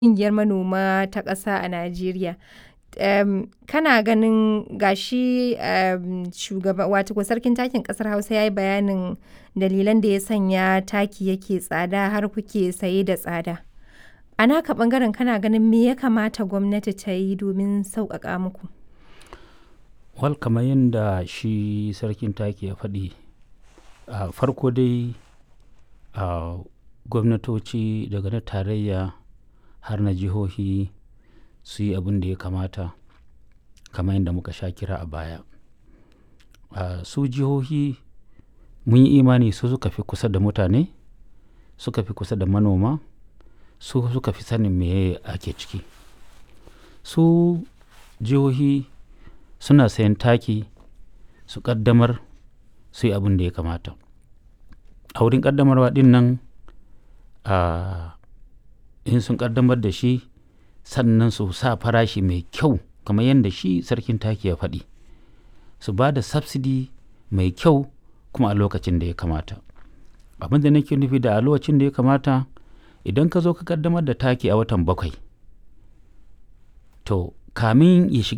ƙungiyar manoma ta ƙasa a Najeriya. Em, kana ganin ga shi em, shugaba wato sarkin takin ƙasar Hausa ya yi bayanin dalilan da ya sanya taki yake tsada har kuke saye da tsada. A naka ɓangaren kana ganin me ya kamata gwamnati ta yi domin sauƙaƙa muku? Wal kamar yadda shi sarkin taki ya faɗi, a farko dai a gwamnatoci daga na tarayya har na jihohi su yi abin da ya kamata kamar yadda muka sha kira a baya. A su jihohi mun yi imani su suka fi kusa da mutane, suka fi kusa da manoma, su suka fi sanin me ake ciki. Su jihohi suna sayan taki su ƙaddamar su yi abin da ya kamata. A wurin ƙaddamarwa ɗin nan a in sun ƙaddamar da shi sannan su sa farashi mai kyau kamar yadda shi sarkin taki ya faɗi. Su ba da subsidy mai kyau kuma a lokacin da ya kamata. Abin da nake nufi da a lokacin da ya kamata idan ka zo ka ƙaddamar da taki a watan bakwai to kamin ya shiga